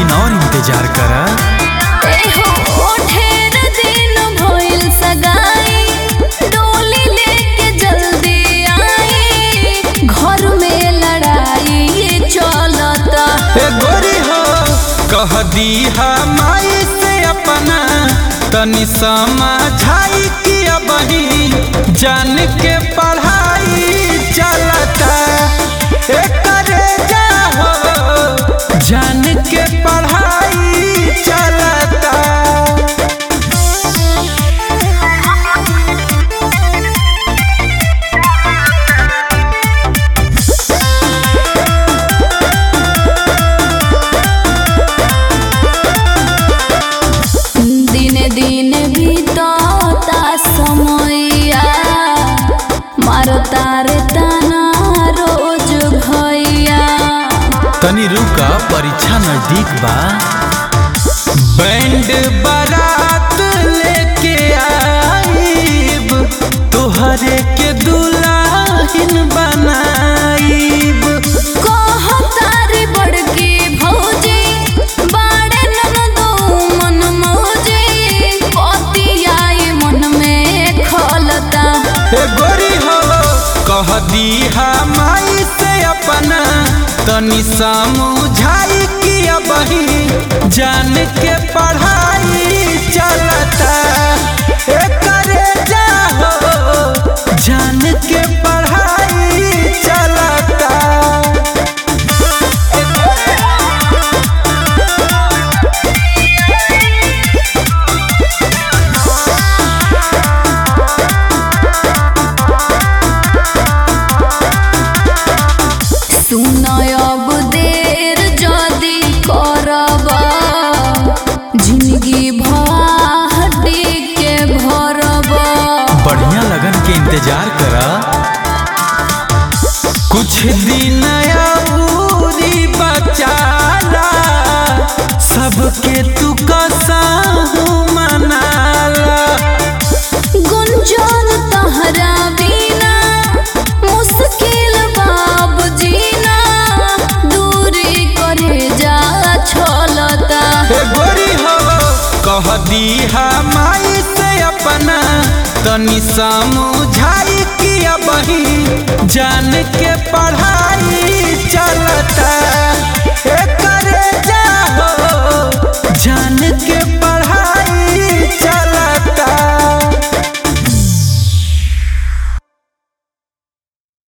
दिन और इंतजार करा एहो ढेर दिन भइल सगाई डोली लेके जल्दी आई घर में लड़ाई चलता ए गोरी हो कह दी माई से अपना तनी समझाई कि अबही जान के पढ़ाई चलता ए करे जा हो जान के पढ़ाई चलता दिने दिने बीतता समैया मारता रे ताना रोज भैया तनी रुका परीक्षा नजदीक बा बैंड बारात लेके आईब तोहरे के दुल्हन बनाईब कहतारी बड़की भौजी बाड़े ननदो मन मौजी पतियाई मन में खलता ए गोरी हो कह दी माई से अपना तनी समझाई कि अबही जान के पढ़ाई चलता ए करे जा हो जान के पढ़ाई चलता सुनय अब देर जदी करब जिंदगी भाडी के भरब बढ़िया लगन के इंतजार करा कुछ दिन अउरी बचाला सबके तू कसाहू मनाला गुंजन तहरा बिना मुश्किल बाब जीना दूरी करे जा छलता ए गोरी हो कह दी माई से अपना तनी समझाई कि अबही जान के पढ़ाई चलता